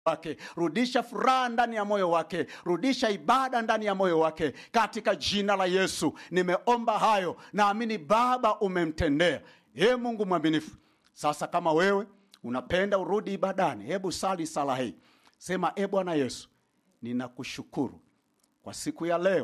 wake rudisha furaha ndani ya moyo wake rudisha ibada ndani ya moyo wake katika jina la yesu nimeomba hayo naamini baba umemtendea ye mungu mwaminifu sasa kama wewe unapenda urudi ibadani hebu sali sala hii sema e bwana yesu ninakushukuru kwa siku ya leo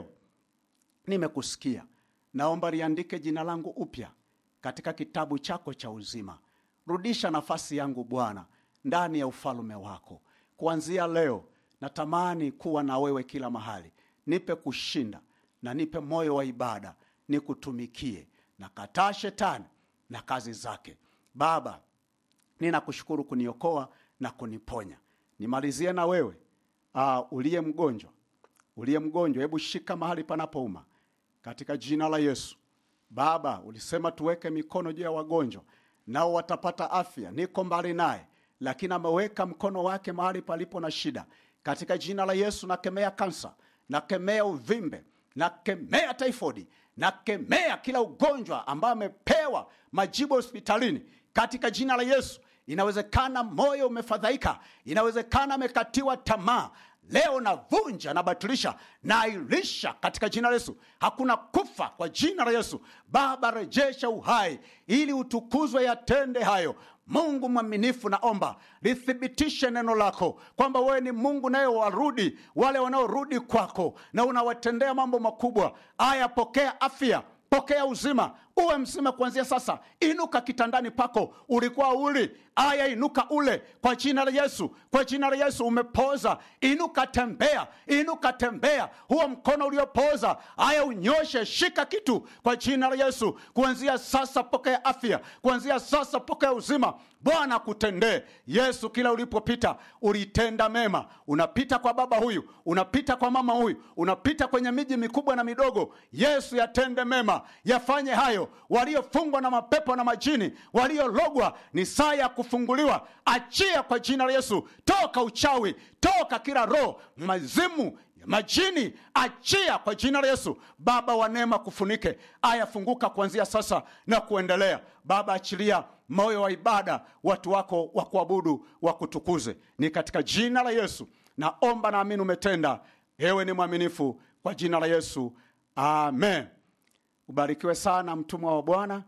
nimekusikia naomba liandike jina langu upya katika kitabu chako cha uzima rudisha nafasi yangu bwana ndani ya ufalume wako kuanzia leo natamani kuwa na wewe kila mahali nipe kushinda na nipe moyo wa ibada nikutumikie na kataa shetani na kazi zake baba ninakushukuru kuniokoa na kuniponya nimalizie na wewe uh, uliye mgonjwa uliye mgonjwa hebu shika mahali panapouma katika jina la yesu baba ulisema tuweke mikono juu ya wagonjwa nao watapata afya niko mbali naye lakini ameweka mkono wake mahali palipo na shida katika jina la yesu nakemea kansa nakemea uvimbe nakemea taifodi nakemea kila ugonjwa ambayo amepewa majibu hospitalini katika jina la yesu inawezekana moyo umefadhaika inawezekana amekatiwa tamaa leo navunja nabatilisha nailisha katika jina la yesu hakuna kufa kwa jina la yesu baba rejesha uhai ili utukuzwe yatende hayo mungu mwaminifu naomba lithibitishe neno lako kwamba wewe ni mungu naye warudi wale wanaorudi kwako na unawatendea mambo makubwa aya pokea afya pokea uzima uwe mzima kuanzia sasa inuka kitandani pako ulikuwa uli aya inuka ule kwa jina la yesu kwa jina la yesu umepoza inuka tembea inuka tembea huo mkono uliopoza aya unyoshe shika kitu kwa jina la yesu kuanzia sasa pokea afya kuanzia sasa pokea uzima bwana kutendee yesu kila ulipopita ulitenda mema unapita kwa baba huyu unapita kwa mama huyu unapita kwenye miji mikubwa na midogo yesu yatende mema yafanye hayo waliofungwa na mapepo na majini waliologwa ni saa ya kufunguliwa achia kwa jina la yesu toka uchawi toka kila roho mazimu majini achia kwa jina la yesu baba wa neema kufunike ayafunguka kuanzia sasa na kuendelea baba achilia moyo wa ibada watu wako wa kuabudu wakutukuze ni katika jina la yesu naomba naamini umetenda ewe ni mwaminifu kwa jina la yesu amen ubarikiwe sana mtumwa wa bwana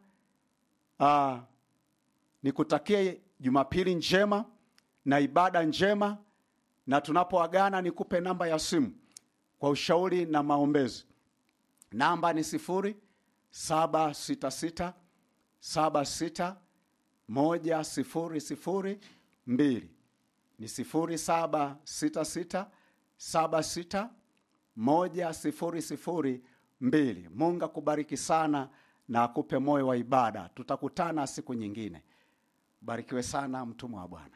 uh, nikutakie jumapili njema na ibada njema na tunapoagana nikupe namba ya simu kwa ushauri na maombezi namba ni sifuri saba sita sita saba sita moja sifuri sifuri mbili ni sifuri saba sita sita saba sita moja sifuri sifuri mbili mungu akubariki sana na akupe moyo wa ibada tutakutana siku nyingine barikiwe sana mtumwa wa bwana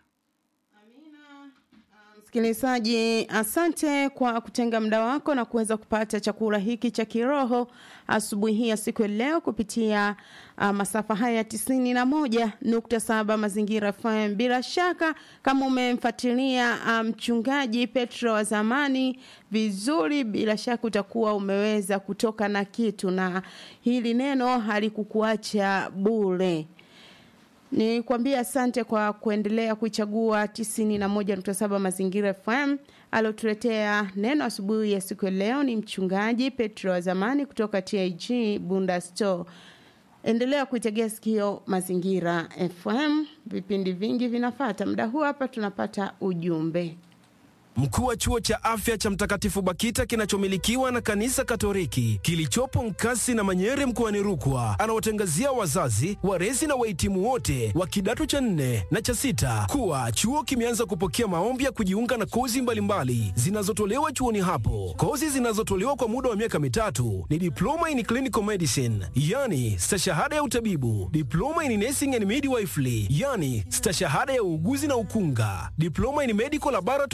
msikilizaji asante kwa kutenga muda wako na kuweza kupata chakula hiki cha kiroho asubuhi hii ya siku ya leo kupitia uh, masafa haya ya tisini na moja nukta saba mazingira fm bila shaka kama umemfuatilia mchungaji um, petro wa zamani vizuri bila shaka utakuwa umeweza kutoka na kitu na hili neno halikukuacha bure ni kuambia asante kwa kuendelea kuichagua 91.7 mazingira fm aliotuletea neno asubuhi ya siku ya leo ni mchungaji petro wa zamani kutoka tig bunda store endelea kuitegea sikio mazingira fm vipindi vingi vinafata muda huu hapa tunapata ujumbe Mkuu wa chuo cha afya cha Mtakatifu Bakita kinachomilikiwa na kanisa Katoliki kilichopo Nkasi na Manyere mkoani Rukwa anawatangazia wazazi, walezi na wahitimu wote wa kidato cha nne na cha sita kuwa chuo kimeanza kupokea maombi ya kujiunga na kozi mbalimbali zinazotolewa chuoni hapo. Kozi zinazotolewa kwa muda wa miaka mitatu ni diploma in clinical medicine, yani stashahada ya utabibu, diploma in nursing and midwifery, yani stashahada ya uuguzi na ukunga, diploma in medical laboratory science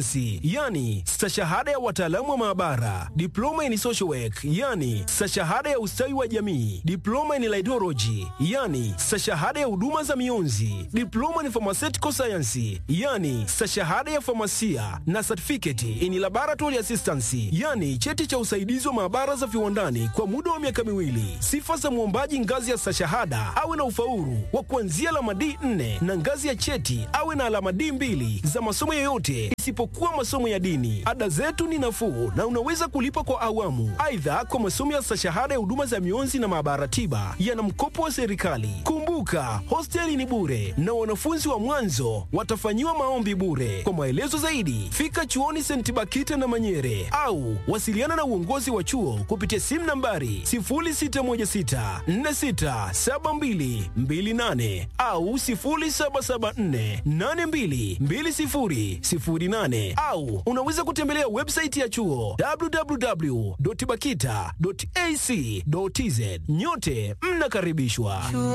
sayansi, yani stashahada ya wataalamu wa maabara, diploma in social work, yani stashahada ya ustawi wa jamii, diploma in laidology, yani stashahada ya huduma za mionzi, diploma in pharmaceutical science, yani stashahada ya famasia na certificate in laboratory assistance, yani cheti cha usaidizi wa maabara za viwandani kwa muda wa miaka miwili. Sifa za mwombaji ngazi ya stashahada awe na ufaulu wa kuanzia alama D4 na ngazi ya cheti awe na alama D2 za masomo yoyote isipokuwa masomo ya dini. Ada zetu ni nafuu na unaweza kulipa kwa awamu. Aidha, kwa masomo ya stashahada ya huduma za mionzi na maabara tiba yana mkopo wa serikali. Kumbuka, hosteli ni bure na wanafunzi wa mwanzo watafanyiwa maombi bure. Kwa maelezo zaidi, fika chuoni St. Bakita na Manyere au wasiliana na uongozi wa chuo kupitia simu nambari 0616467228 au 0774822008 au unaweza kutembelea website ya chuo www.bakita.ac.tz. Nyote mnakaribishwa.